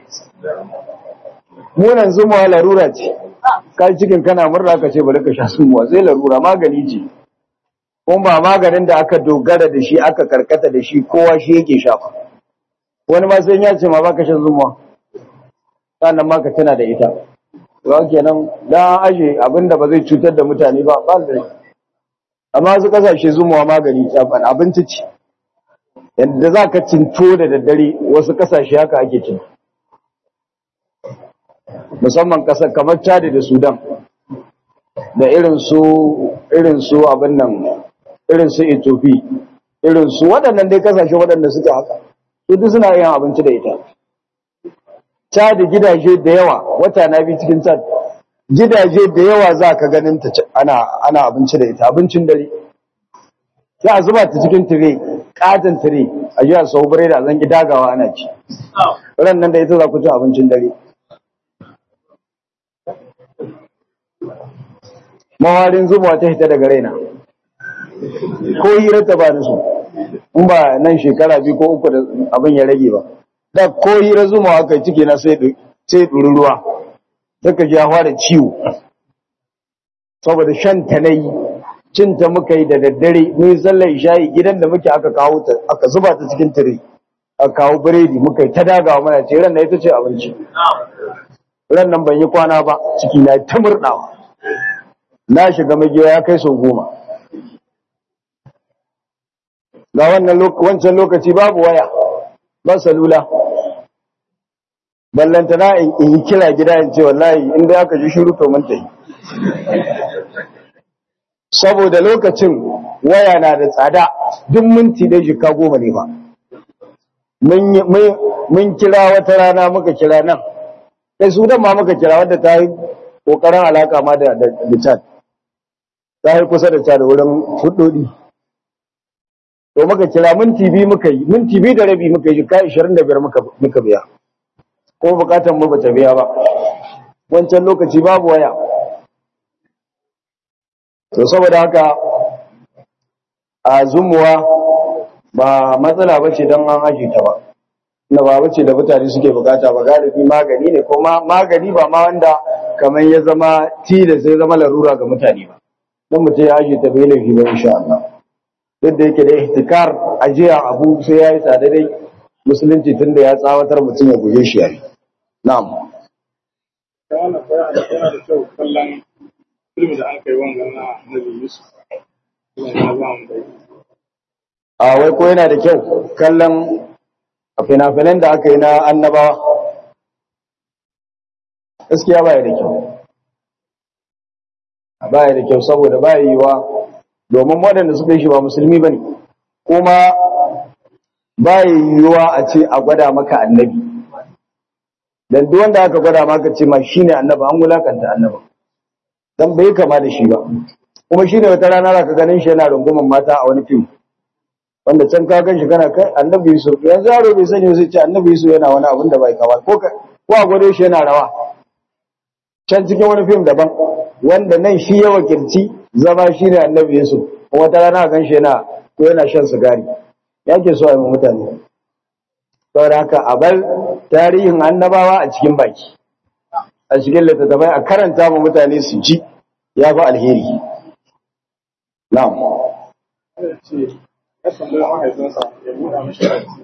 Speaker 1: munan zumuwa larura ce ka cikin kana murna ka ce bari ka sha zumuwa sai larura magani ce kuma ba maganin da aka dogara da shi aka karkata da shi kowa shi yake shafa wani ma sai ya ce ma baka shan zumuwa sannan ma ka tana da ita ga kenan dan aje abinda ba zai cutar da mutane ba ba da amma su kasashe zumuwa magani tsafan abinci ce yadda za ka cinto da daddare wasu kasashe haka ake cin musamman kasar kamar chad da sudan da irin su irin su abin nan irin su ethiopia irin su waɗannan dai kasashe waɗanda suke haka su duk suna yin abinci da ita chad gidaje da yawa wata na bi cikin chad gidaje da yawa za ka ganin ta ana ana abinci da ita abincin dare sai a zuba ta cikin tire katon tire a ji a sau bare da zan dagawa ana ci ran nan da ita za ku ci abincin dare mawarin zubawa ta hita daga raina ko hira ta ba su in ba nan shekara biyu ko uku da abin ya rage ba da ko hira zumawa kai ciki na sai sai ɗuri ruwa saka ji ya fara ciwo saboda shan ta nayi cin ta muka yi da daddare mun sallar isha'i gidan da muke aka kawo ta aka zuba ta cikin tire aka kawo biredi muka yi ta dagawa mana ce ran na ita ce abinci ran nan ban yi kwana ba ciki na ta murɗawa na shiga magiya ya kai sau goma ga wannan wancan lokaci babu waya ba salula ballanta na in yi kira gida in ce wallahi inda aka ji shiru to mun tafi saboda lokacin waya na da tsada duk minti da jika goma ne ba mun kira wata rana muka kira nan kai sudan ma muka kira wadda ta yi kokarin alaka ma da da chat ta yi kusa da chat wurin hudodi to muka kira minti biyu muka yi minti biyu da rabi muka yi jika 25 muka muka biya ko bukatan mu bata biya ba wancan lokaci babu waya to saboda haka a zumuwa ba matsala ba ce don an aje ta ba na ba bace da mutane suke bukata ba galibi magani ne ko magani ba ma wanda kamar ya zama tilas sai zama larura ga mutane ba don mutum ya aje ta bai laifi ba insha Allah duk da yake da ihtikar ajiya abu sai ya yi tsada dai musulunci tunda ya tsawatar mutum ya guje shi yayi na'am
Speaker 2: ta wannan fara da yana da kyau kallon filmi da an kai wannan na Nabi Yusuf yana ba mu da
Speaker 1: a wai ko yana da kyau kallon fina-finan da aka yi na annabawa gaskiya baya da kyau baya da kyau saboda baya yiwa domin waɗanda suka yi shi ba musulmi ba ne kuma baya yiwuwa a ce a gwada maka annabi dan duk wanda aka gwada maka ce ma shine annabi an wulakanta annabi dan bai kama da shi ba kuma shine wata rana zaka ganin shi yana runguman mata a wani fim wanda can ka gan shi kana kai annabi Yusuf yanzu yaro bai sani sai ce annabi Yusuf yana wani abin da bai kama ko ko a gwado shi yana rawa can cikin wani fim daban wanda nan shi ya wakilci zama shi ne annabi Yusuf kuma wata rana gan shi yana ko yana shan sigari yake so a yi mutane saboda haka a bar tarihin annabawa a cikin baki a cikin littattafai a karanta ma mutane su ji ya fi alheri na'am
Speaker 2: ce ya tambayi mahaifinsa ya buɗa mashi aiki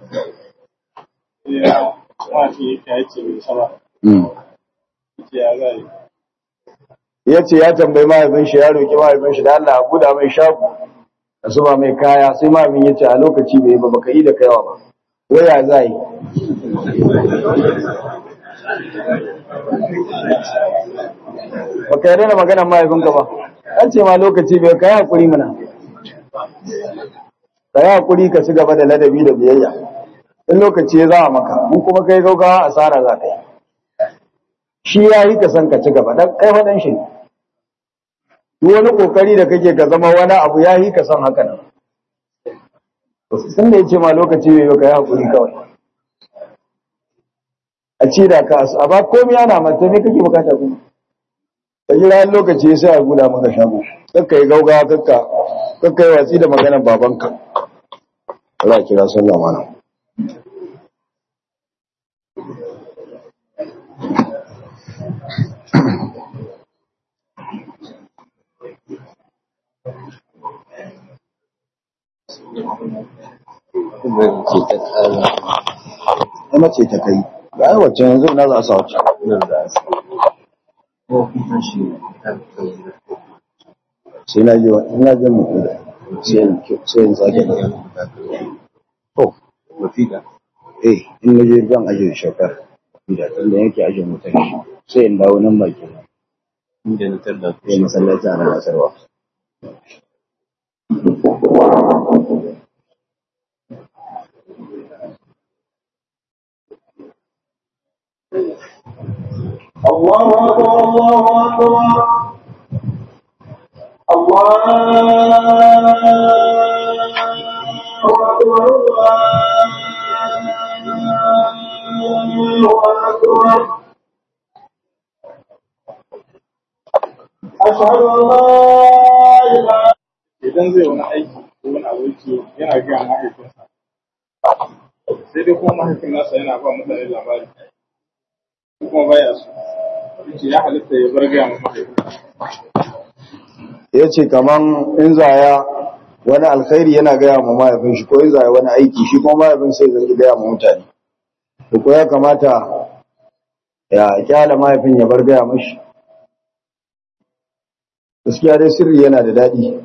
Speaker 2: ya mafi ya ce bai saba ce ya zai
Speaker 1: ya ce ya tambayi mahaifin shi ya roƙi mahaifin shi da Allah a buɗa mai shago a zuba mai kaya sai mahaifin ya ce a lokaci bai ba baka yi da kaiwa ba waya za yi baka yarda da maganar mahaifinka ba an ce ma lokaci bai kai hakuri mana ka yi hakuri ka ci gaba da ladabi da biyayya in lokaci ya za maka in kuma kai gaugawa asara za ka yi shi ya yi ka san ka ci gaba dan kai wadan shi duk wani kokari da kake ka zama wani abu ya yi ka san haka nan sun da ya ce ma lokaci bai ka yi hakuri kawai a ci da ka a ba komai ana mata ne kake bukata kuma ka jira lokaci sai a guda maka shago kakka yi gaugawa kakka kakka yi watsi da maganar babanka Allah kira sallah mana Kuma ce ta kai, ba yi wacce yanzu na za a sa wacce. sai na je ina je mu da sai sai in sake da to mafida eh in na je zan aje shakar da inda yake aje mutan sai in dawo nan baki inda na tada sai masallaci ana nasarwa
Speaker 3: الله أكبر الله أكبر الله أكبر الله أكبر أشهد أن لا إله
Speaker 2: idan zai wani aiki ko wani aboki yana gaya mahaifinsa sai dai kuma mahaifin nasa yana ba mutane labari ko kuma baya su yace ya halitta ya bar gaya ma mahaifinsa
Speaker 1: ya ce kaman in zaya wani alkhairi yana gaya ma mahaifin shi ko in zaya wani aiki shi kuma mahaifin sai zai gaya ma mutane to ko ya kamata ya kyala mahaifin ya bar gaya mashi gaskiya dai sirri yana da daɗi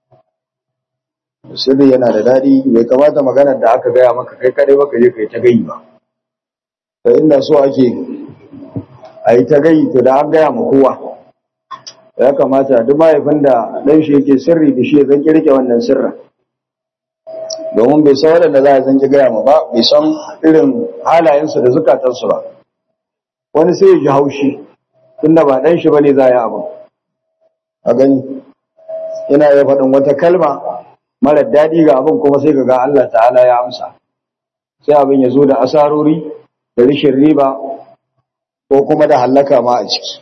Speaker 1: sirri yana da daɗi bai kamata maganar da aka gaya maka kai kadai baka je kai ta gayi ba da inda so ake a yi ta gayi to da an gaya ma kowa ya kamata duk mahaifin da ɗan shi yake sirri da shi ya zanki rike wannan sirrin domin bai san waɗanda za a zanki gaya ma ba bai san irin halayensu da zukatansu ba wani sai ya ji haushi tunda ba ɗan shi ba ne za a yi abu a gani yana iya faɗin wata kalma marar daɗi ga abin kuma sai ka ga Allah ta'ala ya amsa sai abin ya zo da asarori da rishin riba ko kuma da hallaka ma a ciki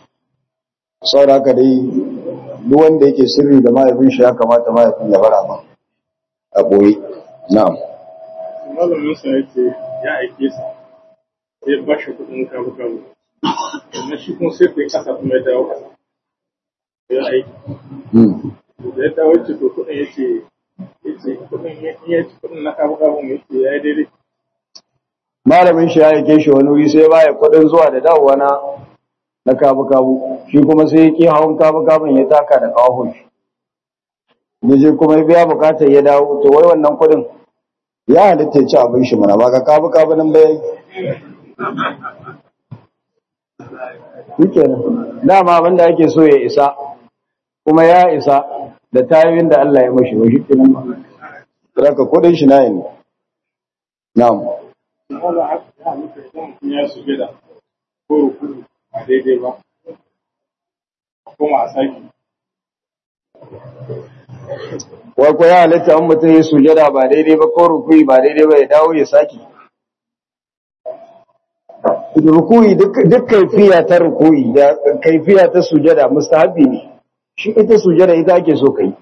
Speaker 1: saboda haka dai duk wanda yake sirri da mahaifin shi ya kamata mahaifin ya bar abin a boye na'am
Speaker 2: malamin sa yace ya aike sa sai ba shi kudin kabu kabu amma shi kuma sai kai kasa kuma ya dawo kasa ya aiki
Speaker 1: hmm.
Speaker 2: da ya dawo ce to kudin yace yace kudin ya ya ci kudin na kabu kabu yace ya yi daidai
Speaker 1: malamin shi ya yake shi wani wuri sai baya kudin zuwa da dawowa na na kabu kabu shi kuma sai ya ki hawan kabu kabun ya taka da kawahun shi da je kuma ya biya bukatar ya dawo to wai wannan kudin ya halitta ya ci abin shi mana ba ka kabu kabu nan bai shikenan dama abin da ake so ya isa kuma ya isa da tayoyin da Allah ya mashi wa shikenan ba saka kudin shi na ne na'am
Speaker 2: wala haka ya mutu idan mutum ya sujada ko ruku a daidai ba kuma a saki
Speaker 1: wai ko ya halitta an mutum ya sujada ba daidai ba ko rukuyi ba daidai ba ya dawo ya saki rukuyi duk duk kaifiya ta rukuyi da kaifiya ta sujada mustahabi ne shi ita sujada ita ake so kai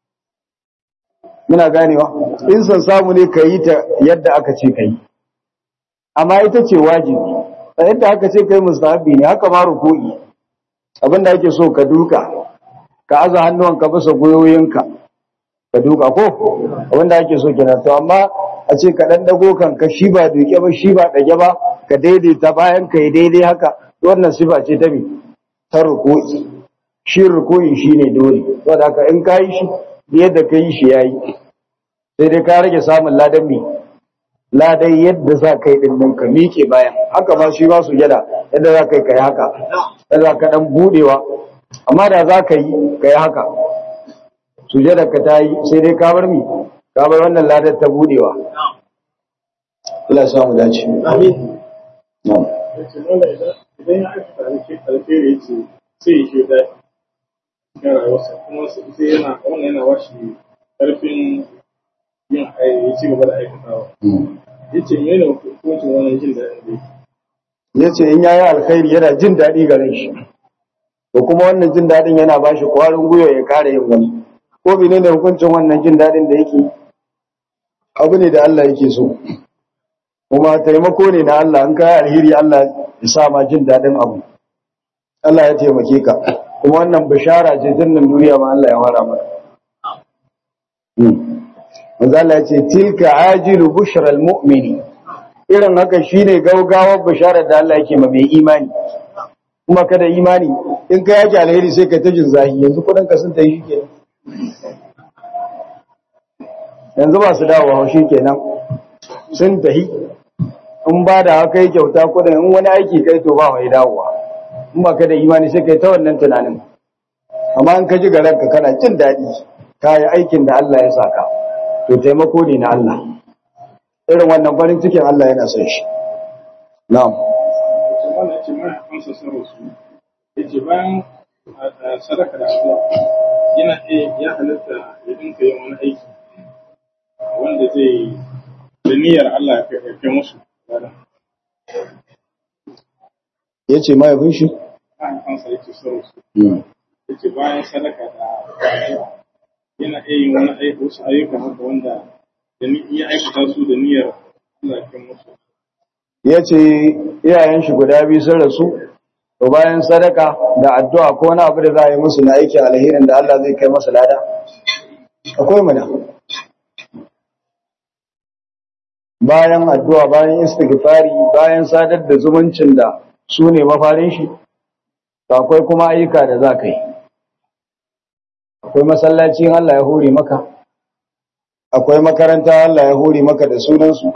Speaker 1: muna ganewa in san samu ne ka yi ta yadda aka ce kai amma ita ce wajibi a yadda aka ce kai mustahabi ne haka ma rukuyi abinda ake so ka duka ka aza hannuwanka bisa goyoyinka ka duka ko abinda ake so kenan to amma a ce ka dan dago kanka shi ba duke ba shi ba dage ba ka daidaita bayan ka yi daidai haka wannan sifa ce ta mi ta ruku'i shi ruku'i shine dole saboda haka in ka yi shi yadda ka yi shi yayi sai dai ka rage samun ladan mi ladan yadda za ka yi din nan ka miƙe bayan haka ma shi ba su yada yadda za ka yi ka yi haka yadda za ka dan budewa amma da za ka yi ka yi haka sujada ka ta yi sai dai ka bar mi ka bar wannan ladar ta budewa Allah ya samu dace
Speaker 2: amin
Speaker 1: na'am
Speaker 2: yace wanda idan idan ya aikata alheri alheri yace sai ya shi da ga rayuwarsa kuma sai yana wannan yana washi karfin yin ai ya ci gaba da aikatawa yace mene hukuncin wannan jin daɗin da yake
Speaker 1: ya ce in yayi alkhairi yana jin daɗi garin shi to kuma wannan jin daɗin yana ba shi ƙwarin gwiwa ya kare yin wani ko mene ne hukuncin wannan jin daɗin da yake abu ne da Allah yake so kuma taimako ne na Allah in kayi alheri Allah ya sa ma jin daɗin abu Allah ya taimake ka kuma wannan bishara ce tun nan duniya ma Allah ya fara maka Manzo Allah ya ce tilka ajilu bushral mu'mini irin haka shine gaugawar bisharar da Allah yake ma mai imani kuma kada imani in ka yake alheri sai ka ta jin zahi yanzu kudin ka sun ta yi kenan yanzu ba su dawo shi kenan sun tahi in ba da haka yi kyauta kudin in wani aiki kai to ba mai dawowa in ba ka da imani sai kai ta wannan tunanin amma in ka ji garan ka kana jin daɗi ka yi aikin da Allah ya saka to taimako ne na Allah irin wannan farin cikin Allah yana son shi na'am
Speaker 2: yace wannan yace mai amsa sarwa su yace bayan a sadaka da addu'a yana iya ya halatta ya dinka yin wani aiki wanda zai da niyyar Allah ya kai ya kai musu ladan.
Speaker 1: yace mahaifin shi
Speaker 2: An amsa yace sarwa su
Speaker 1: Mm.
Speaker 2: yace bayan sadaka da addu'a yana iya yin wani aiki wasu ayyuka haka wanda da ni iya aikata su da niyyar Allah ya kai musu
Speaker 1: ya ce iyayen shi guda biyu sun rasu to bayan sadaka da addu'a ko wani abu da za a yi musu na aikin alherin da Allah zai kai masa lada akwai mana bayan addu'a bayan istighfari bayan sadar da zumuncin da su ne mafarin shi to akwai kuma ayyuka da za ka yi akwai masallaci in Allah ya hore maka akwai makaranta Allah ya hore maka da sunansu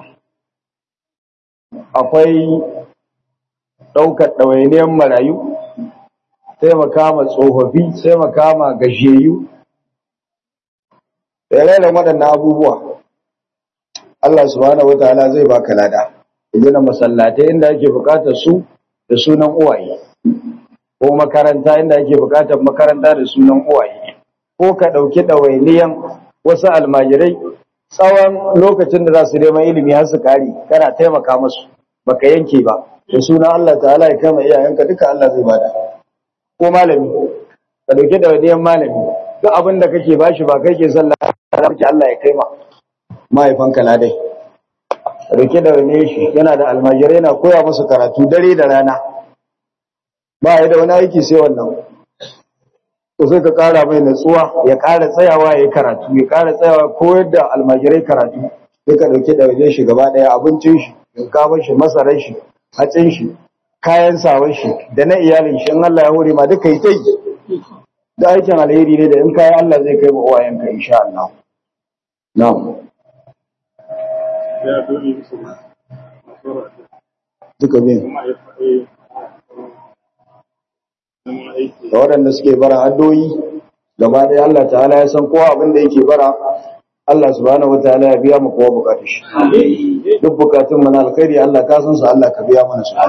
Speaker 1: akwai ɗaukar ɗawainiyar marayu taimaka ma tsofaffi taimaka ma gajiyayyu da rairan waɗannan abubuwa Allah subhanahu wataala zai baka lada gina masallatai inda ake buƙatar su da sunan uwaye ko makaranta inda ake buƙatar makaranta da sunan uwaye ko ka ɗauki ɗawainiyan wasu almajirai tsawon lokacin da za su neman ilimi har su kare kana taimaka musu baka yanke ba da suna Allah ta'ala ya kama iyayenka duka Allah zai bada ko malami ka dauke da wadiyan malami duk abin da kake bashi ba kai ke sallah da kake Allah ya kai ma mahaifanka ladai rike da wani shi yana da almajirai yana koya musu karatu dare da rana ba ya da wani aiki sai wannan to sai ka kara mai natsuwa ya kara tsayawa ya yi karatu ya kara tsayawa koyar da almajirai karatu sai ka dauke da wajen shi gaba daya abincin shi shinkafar shi masarar shi hatsin shi kayan sawan shi da na iyalin shi in Allah ya hore ma duka yi ta yi da aikin alheri ne da in kayan Allah zai kai ma uwayenka insha Allah na'am
Speaker 2: ya dole musu masoro
Speaker 1: duka bin
Speaker 2: kuma ya faɗi zama aiki
Speaker 1: da waɗanda suke bara addoyi gaba ɗaya Allah ta'ala ya san kowa abin da yake bara Allah subhanahu wataala ya biya mu kowa bukatun shi duk bukatun mu na alkhairi Allah ka san su Allah ka biya mana su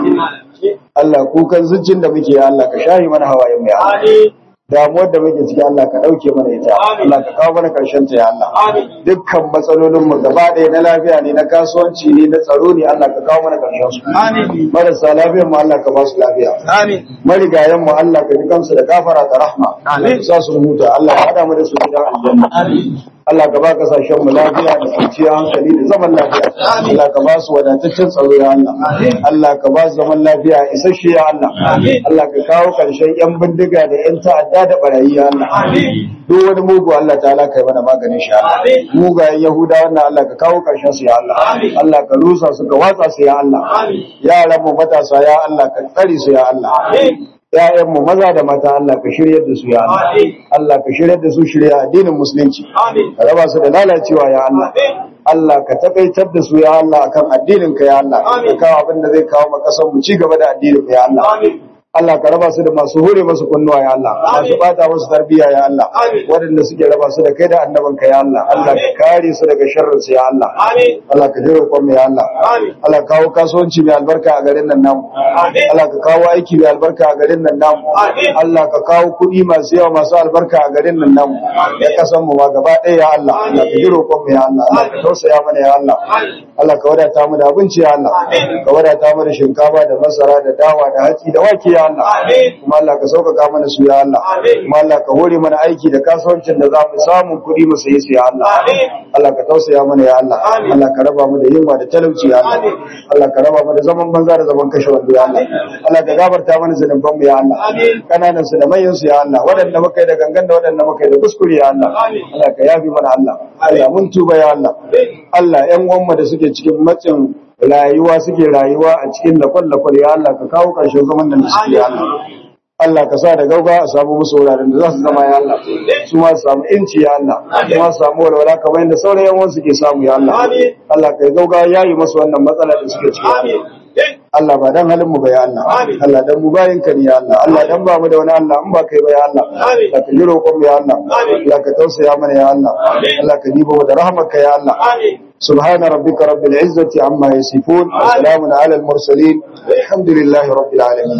Speaker 1: Allah kukan zuccin da muke ya Allah ka shahi mana hawayen mu ya Allah damuwar da muke ciki Allah ka dauke mana ita Allah ka kawo mana karshen ta ya Allah dukkan matsalolin mu gaba ɗaya na lafiya ne na kasuwanci ne na tsaro ne Allah ka kawo mana karshen su marasa lafiyar mu Allah ka ba su lafiya marigayen mu Allah ka ji kansu da gafara da rahma ka sa su huta Allah ya hada mu da su gidan aljanna Allah ka ba kasashen mu lafiya da kwanciyar hankali da zaman lafiya Allah ka ba su wadataccen tsaro ya Allah Allah ka ba su zaman lafiya isasshe ya Allah Allah ka kawo karshen yan bindiga da yan ta'adda da barayi ya Allah duk wani mugu Allah ta'ala kai mana maganin shi ya Allah mugayen Yahuda wannan Allah ka kawo karshen su ya Allah Allah ka rusa su ka watsa su ya Allah yaran mu matasa ya Allah ka tsare su ya Allah ‘ya'yanmu maza da mata Allah ka shiryar da su ya Allah, Allah ka shiryar da su shirya addinin musulunci, ka raba su da lalacewa ya Allah, Allah ka takaitar da su ya Allah akan addininka ya Allah, ka kawo abin da zai kawo makasan mu ci gaba da addininka ya Allah. Allah ka raba su da masu hure masu kunnuwa ya Allah, masu bata musu tarbiyya ya Allah, waɗanda suke raba su da kai da annabanka ya Allah, Allah ka kare su daga sharrin su ya Allah. Allah ka jira kwan ya Allah. Allah ka kawo kasuwanci mai albarka a garin nan namu. Allah ka kawo aiki mai albarka a garin nan namu. Allah ka kawo kuɗi masu yawa masu albarka a garin nan namu. Ya kasan mu ma gaba ɗaya ya Allah. Allah ka jira kwan ya Allah. Allah ka tausaya mana ya Allah. Allah ka wadata mu da abinci ya Allah. Ka wadata mu da shinkafa da masara da dawa da hatsi da wake ya Allah. Kuma Allah ka sauƙaƙa mana su ya Allah. Kuma Allah ka hore mana aiki da kasuwancin da za mu samu kuɗi mu sayi su ya Allah. Allah ka tausaya mana ya Allah. Allah ka raba mu da yunwa da talauci ya Allah. Allah ka raba mu da zaman banza da zaman kashe wando ya Allah. Allah ka gafarta mana zunuban mu ya Allah. Kananan su da manyan su ya Allah. Waɗanda muka yi da gangan da waɗanda muka yi da kuskure ya Allah. Allah ka yafi mana Allah. Allah mun tuba ya Allah. Allah ƴan uwanmu da suke cikin matsin rayuwa suke rayuwa a cikin lakwal-lakwal ya Allah ka kawo ƙarshen zaman da suke ya Allah. Allah ka sa da gauga a samu musu wuraren da za su zama ya Allah su ma su samu inci ya Allah su ma su samu walwala kamar yadda sauran yan wasu ke samu ya Allah Allah ka gauga ya yi masu wannan matsala da suke ciki Allah ba dan halin mu ba ya Allah Allah dan mu bayin ka ne ya Allah Allah dan ba mu da wani Allah in ba kai ba ya Allah Allah ka ji roƙon mu ya Allah Allah ka tausaya mana ya Allah Allah ka dibo mu da rahmarka ya Allah سبحان ربك رب العزة عما يصفون وسلام على المرسلين الحمد لله رب العالمين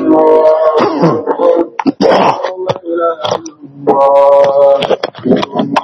Speaker 3: الله